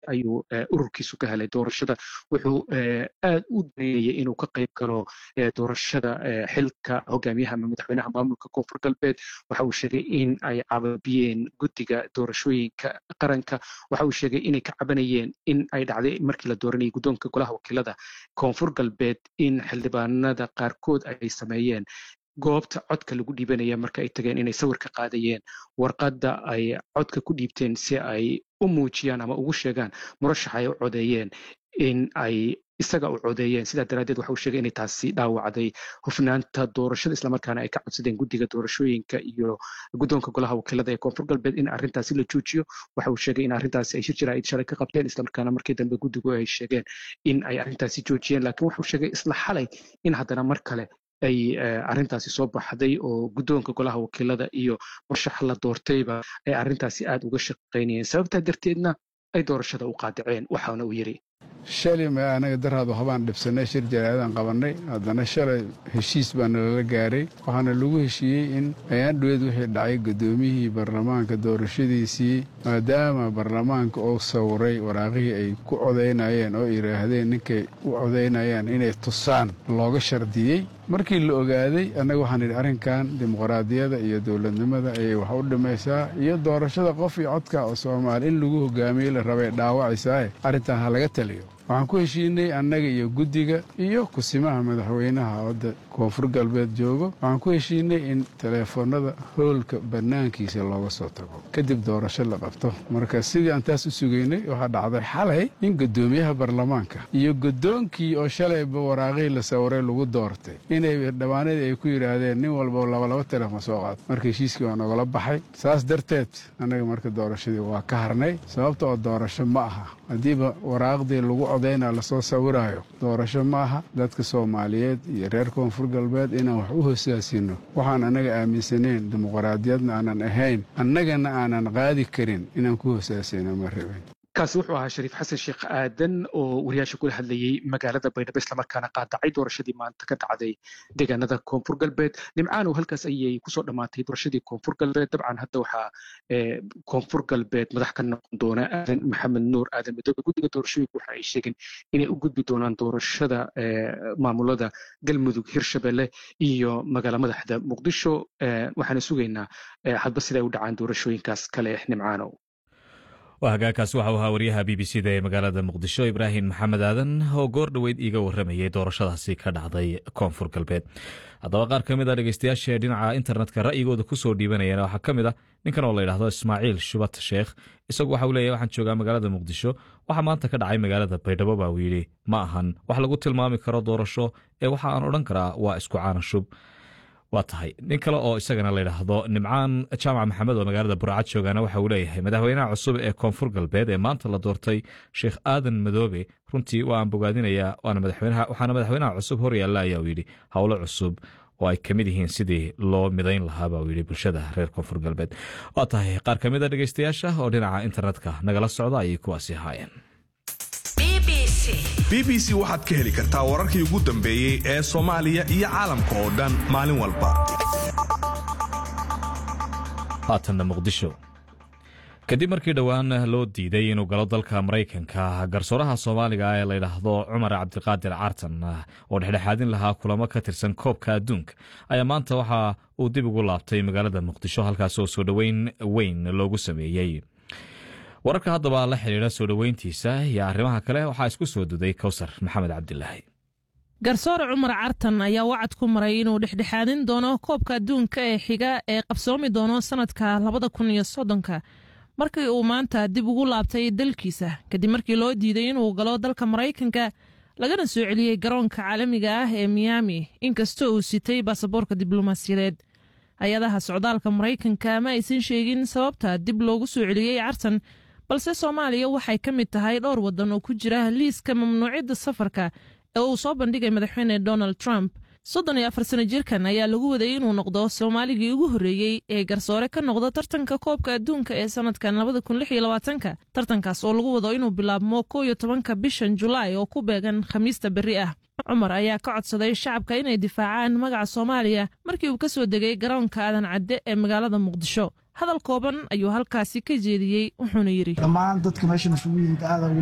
ayuu ururkiisu ka helay doorashada wuxuu aad u daneynayay inuu ka qayb galo doorashada xilka hogaamiyaha ama madaxweynaha maamulka koonfur galbeed waxa uu sheegay in ay cababiyeen guddiga doorashooyinka qaranka waxa uu sheegay inay ka cabanayeen in ay dhacday markii la dooranayay guddoonka golaha wakiilada koonfur galbeed in xildhibaanada qaarkood ay sameeyeen goobta codka lagu dhiibanaya marka ay tageen inay sawir ka qaadayeen warqadda ay codka ku dhiibteen si ay u muujiyaan ama ugu sheegaan murashax ay u codeeyeen in ay isaga u codeeyeen sidaa daraaddeed waxa uu sheegay inay taasi dhaawacday hufnaanta doorashada islamarkaana ay ka codsadeen guddiga doorashooyinka iyo guddoonka golaha wakiilada ee koonfur galbeed in arrintaasi la joojiyo waxa uu sheegay in arrintaasi ay shir jaraa'id shalay ka qabteen islamarkaana markii dambe guddigu ay sheegeen in ay arrintaasi joojiyeen laakiin wuxuu sheegay isla xalay in haddana mar kale ay arrintaasi soo baxday oo guddoonka golaha wakiilada iyo murashax la doortayba ay arrintaasi aad uga shaqaynayeen sababtaa darteedna ay doorashada u qaadaceen waxaana uu yidhi shalay ma anaga daraadu habaan dhibsannay shir jaraa'idaan qabannay haddana shalay heshiis baa nalala gaaray waxaana lagu heshiiyey in ayaandhoweed wixii dhacay guddoomiyihii baarlamaanka doorashadiisii maadaama baarlamaanka uu sawiray waraaqihii ay ku codaynayeen oo yidhaahdeen ninkay u codaynayaan inay tusaan looga shardiyey markii la ogaaday annaga waxaan idhi arrinkan dimuqraadiyadda iyo dowladnimada ayay wax u dhimaysaa iyo doorashada qof iyo codka oo soomaali in lagu hogaamiye la rabay dhaawacaysae arrintan ha laga taliyo waxaan ku heshiinay annaga iyo guddiga iyo kusimaha madaxweynaha wadda koonfur galbeed joogo waxaan ku heshiinay in teleefoonnada hoolka bannaankiisa looga soo tago kadib doorasho la qabto marka sidii aan taas u sugaynay waxaa dhacday xalay in guddoomiyaha baarlamaanka iyo guddoonkii oo shalayba waraaqihii la sawiray lagu doortay inay dhammaanadii ay ku yidhaahdeen nin walba labalaba teleefon soo qaado marka heshiiskii waa nogala baxay saas darteed annaga marka doorashadii waa ka harnay sababta oo doorasho ma aha haddiiba waraaqdii lagu codayna lasoo sawiraayo doorasho ma aha dadka soomaaliyeed iyo reer koonfur galbeed inaan wax u hosaasino waxaan annaga aaminsanayn dimuqraadiyadna aanan ahayn annagana aanan qaadi karin inaan ku hosaasino ma rabin kaasi wuxuu ahaa shariif xasan sheekh aadan oo wariyaasha kula hadlayey magaalada baydhabo islamarkaana qaadacay doorashadii maanta ka dhacday deegaanada koonfur galbeed nimcaanow halkaas ayay kusoo dhammaatay doorashadii koonfur galbeed dabcan hadda waxaa koonfur galbeed madax ka noqon doona aadan maxamed nuur aadan madoobe guddiga doorashooyinka waxa ay sheegeen inay u gudbi doonaan doorashada maamulada galmudug hirshabelle iyo magaala madaxda muqdisho waxaana sugaynaa hadba siday u dhacaan doorashooyinkaas kale nimcaanow waa hagaagkaasi waxau ahaa wariyaha b b c da ee magaalada muqdisho ibraahim maxamed aadan oo goor dhoweyd iiga warramayay doorashadaasi ka dhacday koonfur galbeed haddaba qaar ka mid a dhegeystayaasha dhinaca internetka ra'yigooda ku soo dhiibanayana waxaa ka mid ah ninkan oo la yidhahdo ismaaciil shubat sheekh isagu waxa uu leeyahy waxaan joogaa magaalada muqdisho waxaa maanta ka dhacay magaalada baydhabo baa uu yidhi ma ahan wax lagu tilmaami karo doorasho ee waxa aan odhan karaa waa isku caana shub waa tahay nin kale oo isagana layidhaahdo nimcaan jaamac maxamed oo magaalada burcad joogaana waxa uu leeyahay madaxweynaha cusub ee koonfur galbeed ee maanta la doortay sheekh aadan madoobe runtii waa aan bogaadinayaa waxaana madaxweynaha cusub hor yaalla ayaa uu yidhi howlo cusub oo ay ka mid yihiin sidii loo midayn lahaa baa uu yidhi bulshada reer koonfur galbeed waa tahay qaar ka mid a dhegeystayaasha oo dhinaca internetka nagala socda ayay kuwaasi ahaayeen b b c waxaad ka heli kartaa wararkii ugu dambeeyey ee soomaaliya iyo caalamka oo dhan maalin walba haatanna muqdisho kadib markii dhowaan loo diiday inuu galo dalka maraykanka garsooraha soomaaliga ee layidhaahdo cumar cabdiqaadir cartan oo dhexdhexaadin lahaa kulamo ka tirsan koobka adduunka ayaa maanta waxa uu dib ugu laabtay magaalada muqdisho halkaas oo soo dhoweyn weyn loogu sameeyey wararka haddaba la xidhiidha soo dhoweyntiisa iyo arrimaha kale waxaa isku soo duday kowsar maxamed cabdilaahi garsoore cumar cartan ayaa wacad ku maray inuu dhexdhexaadin doono koobka adduunka ee xiga ee qabsoomi doono sannadka labada kun iyo soddonka markii uu maanta dib ugu laabtay dalkiisa kadib markii loo diiday inuu galo dalka maraykanka lagana soo celiyey garoonka caalamiga ah ee miyaami inkastoo uu sitay baasaboorka diblomaasiyadeed hay-adaha socdaalka maraykanka ma aysan sheegin sababta dib loogu soo celiyey cartan balse soomaaliya waxay ka mid tahay dhowr waddan oo ku jira liiska mamnuucidda safarka ee uu soo bandhigay madaxweyne donald trump soddon iyo afar sano jirkan ayaa lagu waday inuu noqdo soomaaligii ugu horreeyey ee garsoore ka noqda tartanka koobka adduunka ee sannadkan labada kun lix iyo labaatanka tartankaas oo lagu wado inuu bilaabmo kow iyo tobanka bishan julaay oo ku beegan khamiista berri ah cumar ayaa ka codsaday shacabka inay difaacaan magaca soomaaliya markii uu ka soo degay garoonka aadan cadde ee magaalada muqdisho hadal kooban ayuu halkaasi ka jeediyey wuxuuna yidhi dhammaan dadka meeshan isugu yimid aada